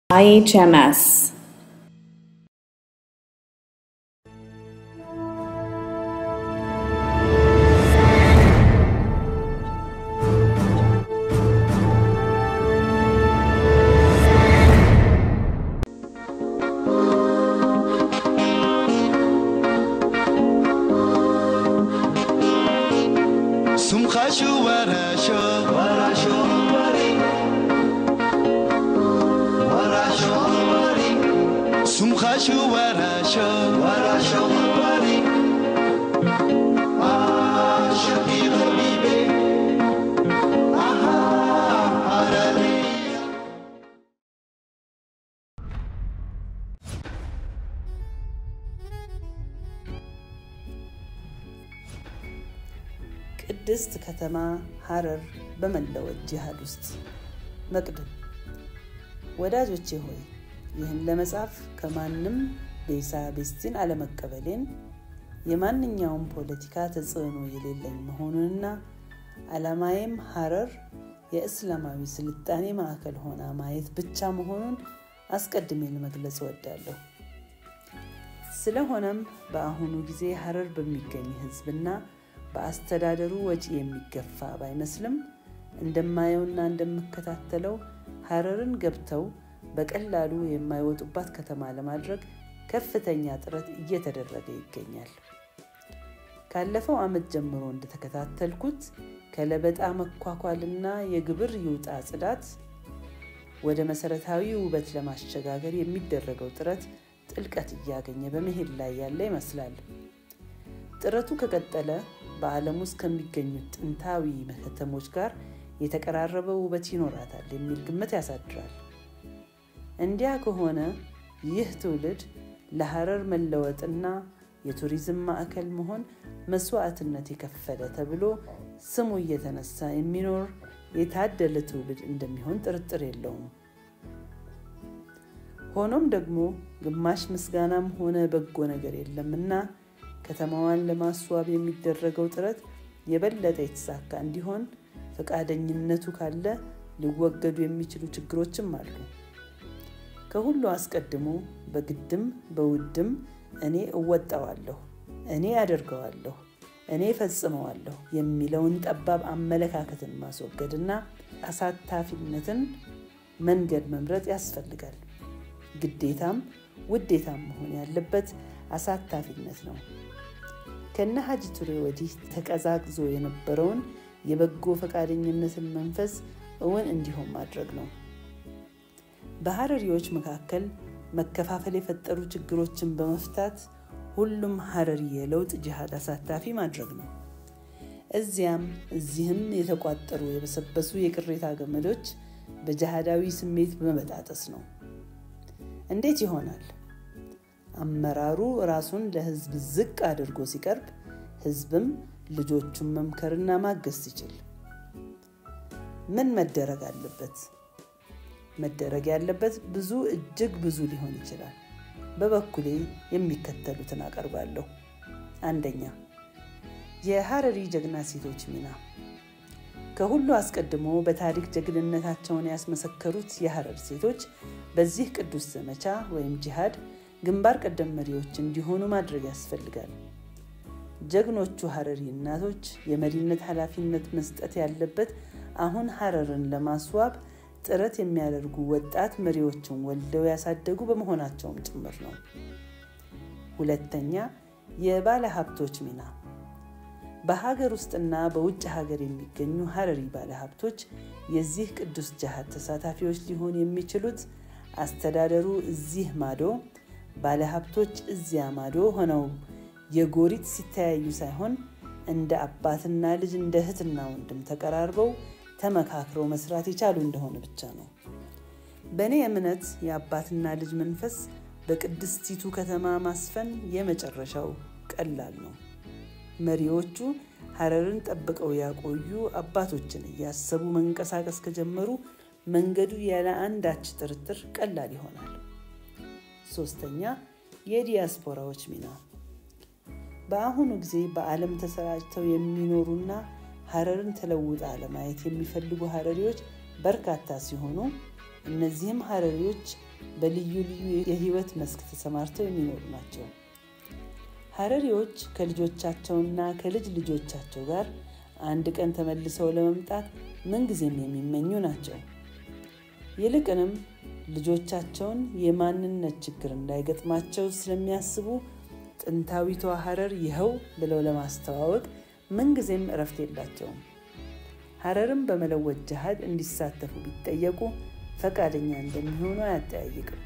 IHMS. سمخشو ورشو ورشو وری ورشو وری سمخشو ورشو ورشو وری عاشقی غریبه آها عربی ቅድስት ከተማ ሐረር በመለወጥ ጂሃድ ውስጥ መቅድም ወዳጆቼ ሆይ ይህን ለመጻፍ ከማንም ቤሳ ቤስቲን አለመቀበሌን የማንኛውም ፖለቲካ ተጽዕኖ የሌለኝ መሆኑንና ዓላማዬም ሐረር የእስላማዊ ስልጣኔ ማዕከል ሆና ማየት ብቻ መሆኑን አስቀድሜ ለመግለጽ እወዳለሁ። ስለሆነም በአሁኑ ጊዜ ሐረር በሚገኝ ህዝብና በአስተዳደሩ ወጪ የሚገፋ ባይመስልም እንደማየውና እንደምከታተለው ሐረርን ገብተው በቀላሉ የማይወጡባት ከተማ ለማድረግ ከፍተኛ ጥረት እየተደረገ ይገኛል። ካለፈው ዓመት ጀምሮ እንደተከታተልኩት ከለበጣ መኳኳልና የግብር ይውጣ ጽዳት ወደ መሰረታዊ ውበት ለማሸጋገር የሚደረገው ጥረት ጥልቀት እያገኘ በመሄድ ላይ ያለ ይመስላል። ጥረቱ ከቀጠለ በዓለም ውስጥ ከሚገኙት ጥንታዊ ከተሞች ጋር የተቀራረበ ውበት ይኖራታል የሚል ግምት ያሳድራል። እንዲያ ከሆነ ይህ ትውልድ ለሐረር መለወጥና የቱሪዝም ማዕከል መሆን መስዋዕትነት የከፈለ ተብሎ ስሙ እየተነሳ የሚኖር የታደለ ትውልድ እንደሚሆን ጥርጥር የለውም። ሆኖም ደግሞ ግማሽ ምስጋናም ሆነ በጎ ነገር የለምና ከተማዋን ለማስዋብ የሚደረገው ጥረት የበለጠ የተሳካ እንዲሆን ፈቃደኝነቱ ካለ ሊወገዱ የሚችሉ ችግሮችም አሉ። ከሁሉ አስቀድሞ በግድም በውድም እኔ እወጣዋለሁ፣ እኔ አደርገዋለሁ፣ እኔ ፈጽመዋለሁ የሚለውን ጠባብ አመለካከትን ማስወገድና አሳታፊነትን መንገድ መምረጥ ያስፈልጋል። ግዴታም ውዴታም መሆን ያለበት አሳታፊነት ነው። ከነ ሀጂ ቱሬ ወዲህ ተቀዛቅዞ የነበረውን የበጎ ፈቃደኝነትን መንፈስ እውን እንዲሆን ማድረግ ነው። በሐረሪዎች መካከል መከፋፈል የፈጠሩ ችግሮችን በመፍታት ሁሉም ሐረሪ የለውጥ ጅሃድ አሳታፊ ማድረግ ነው። እዚያም እዚህም የተቋጠሩ የበሰበሱ የቅሬታ ገመዶች በጅሃዳዊ ስሜት በመበጣጠስ ነው። እንዴት ይሆናል? አመራሩ ራሱን ለህዝብ ዝቅ አድርጎ ሲቀርብ ህዝብም ልጆቹን መምከርና ማገዝ ሲችል ምን መደረግ አለበት? መደረግ ያለበት ብዙ እጅግ ብዙ ሊሆን ይችላል። በበኩሌ የሚከተሉትን አቀርባለሁ። አንደኛ፣ የሐረሪ ጀግና ሴቶች ሚና። ከሁሉ አስቀድሞ በታሪክ ጀግንነታቸውን ያስመሰከሩት የሐረር ሴቶች በዚህ ቅዱስ ዘመቻ ወይም ጂሃድ ግንባር ቀደም መሪዎች እንዲሆኑ ማድረግ ያስፈልጋል። ጀግኖቹ ሐረሪ እናቶች የመሪነት ኃላፊነት መስጠት ያለበት አሁን ሐረርን ለማስዋብ ጥረት የሚያደርጉ ወጣት መሪዎችን ወልደው ያሳደጉ በመሆናቸውም ጭምር ነው። ሁለተኛ፣ የባለ ሀብቶች ሚና። በሀገር ውስጥና በውጭ ሀገር የሚገኙ ሐረሪ ባለ ሀብቶች የዚህ ቅዱስ ጅሃድ ተሳታፊዎች ሊሆኑ የሚችሉት አስተዳደሩ እዚህ ማዶ ባለሀብቶች እዚያ ማዶ ሆነው የጎሪት ሲተያዩ ሳይሆን እንደ አባትና ልጅ እንደ እህትና ወንድም ተቀራርበው ተመካክረው መስራት የቻሉ እንደሆነ ብቻ ነው። በእኔ እምነት የአባትና ልጅ መንፈስ በቅድስቲቱ ከተማ ማስፈን የመጨረሻው ቀላል ነው። መሪዎቹ ሐረርን ጠብቀው ያቆዩ አባቶችን እያሰቡ መንቀሳቀስ ከጀመሩ መንገዱ ያለ አንዳች ጥርጥር ቀላል ይሆናል። ሶስተኛ የዲያስፖራዎች ሚና በአሁኑ ጊዜ በዓለም ተሰራጭተው የሚኖሩና ሐረርን ተለውጣ ለማየት የሚፈልጉ ሐረሪዎች በርካታ ሲሆኑ እነዚህም ሀረሪዎች በልዩ ልዩ የህይወት መስክ ተሰማርተው የሚኖሩ ናቸው። ሀረሪዎች ከልጆቻቸውና ከልጅ ልጆቻቸው ጋር አንድ ቀን ተመልሰው ለመምጣት ምንጊዜም የሚመኙ ናቸው። ይልቅንም ልጆቻቸውን የማንነት ችግር እንዳይገጥማቸው ስለሚያስቡ ጥንታዊቷ ሀረር ይኸው ብለው ለማስተዋወቅ ምንጊዜም እረፍት የላቸውም። ሀረርን በመለወጥ ጅሃድ እንዲሳተፉ ቢጠየቁ ፈቃደኛ እንደሚሆኑ አያጠያይቅም።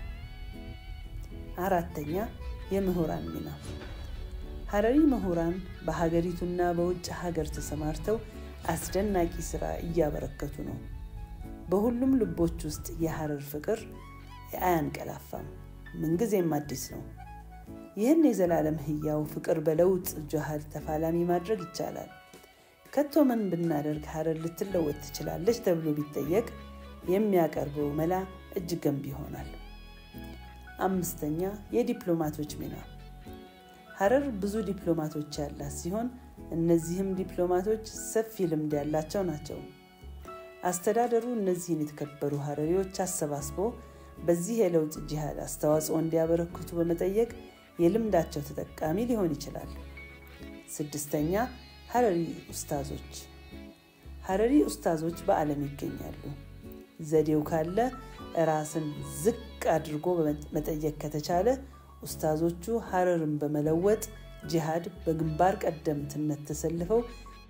አራተኛ የምሁራን ሚና። ሀረሪ ምሁራን በሀገሪቱና በውጭ ሀገር ተሰማርተው አስደናቂ ስራ እያበረከቱ ነው። በሁሉም ልቦች ውስጥ የሀረር ፍቅር አያንቀላፋም፣ ምንጊዜም አዲስ ነው። ይህን የዘላለም ህያው ፍቅር በለውጥ ጅሃድ ተፋላሚ ማድረግ ይቻላል። ከቶ ምን ብናደርግ ሀረር ልትለወጥ ትችላለች ተብሎ ቢጠየቅ የሚያቀርበው መላ እጅግ ገንቢ ይሆናል። አምስተኛ የዲፕሎማቶች ሚና። ሀረር ብዙ ዲፕሎማቶች ያላት ሲሆን እነዚህም ዲፕሎማቶች ሰፊ ልምድ ያላቸው ናቸው። አስተዳደሩ እነዚህን የተከበሩ ሀረሪዎች አሰባስቦ በዚህ የለውጥ ጂሃድ አስተዋጽኦ እንዲያበረክቱ በመጠየቅ የልምዳቸው ተጠቃሚ ሊሆን ይችላል። ስድስተኛ ሀረሪ ኡስታዞች። ሀረሪ ኡስታዞች በዓለም ይገኛሉ። ዘዴው ካለ ራስን ዝቅ አድርጎ መጠየቅ ከተቻለ ኡስታዞቹ ሀረርን በመለወጥ ጂሃድ በግንባር ቀደምትነት ተሰልፈው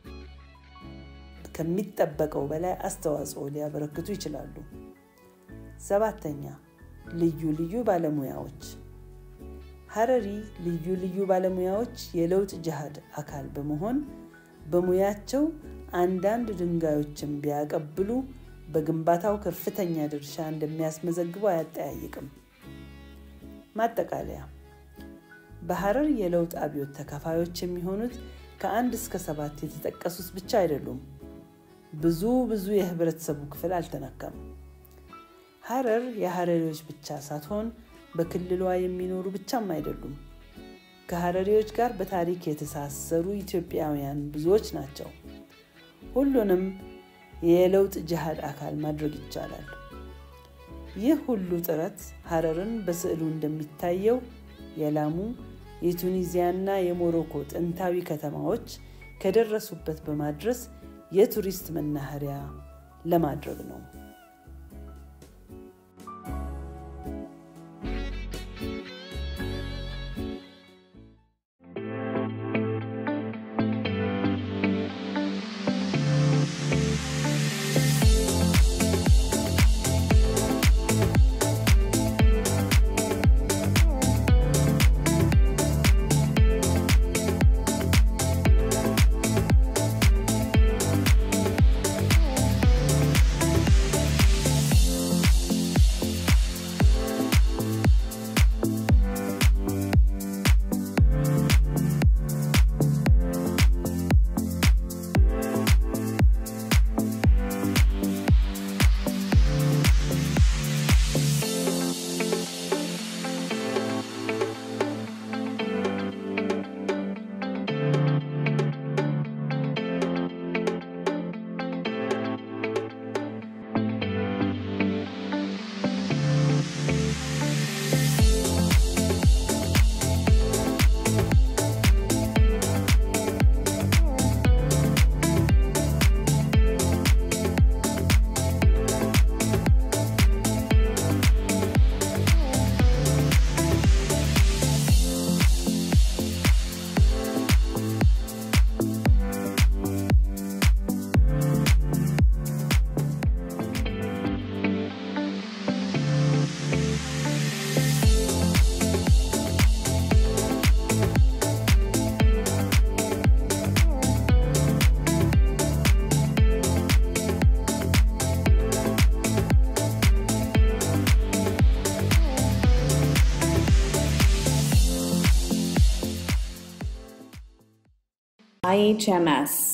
ከሚጠበቀው በላይ አስተዋጽኦ ሊያበረክቱ ይችላሉ። ሰባተኛ ልዩ ልዩ ባለሙያዎች። ሀረሪ ልዩ ልዩ ባለሙያዎች የለውጥ ጅሃድ አካል በመሆን በሙያቸው አንዳንድ ድንጋዮችን ቢያቀብሉ በግንባታው ከፍተኛ ድርሻ እንደሚያስመዘግቡ አያጠያይቅም። ማጠቃለያ በሀረር የለውጥ አብዮት ተካፋዮች የሚሆኑት ከአንድ እስከ ሰባት የተጠቀሱት ብቻ አይደሉም። ብዙ ብዙ የህብረተሰቡ ክፍል አልተነካም። ሀረር የሀረሪዎች ብቻ ሳትሆን በክልሏ የሚኖሩ ብቻም አይደሉም። ከሀረሪዎች ጋር በታሪክ የተሳሰሩ ኢትዮጵያውያን ብዙዎች ናቸው። ሁሉንም የለውጥ ጅሃድ አካል ማድረግ ይቻላል። ይህ ሁሉ ጥረት ሀረርን በስዕሉ እንደሚታየው የላሙ የቱኒዚያና የሞሮኮ ጥንታዊ ከተማዎች ከደረሱበት በማድረስ የቱሪስት መናኸሪያ ለማድረግ ነው። IHMS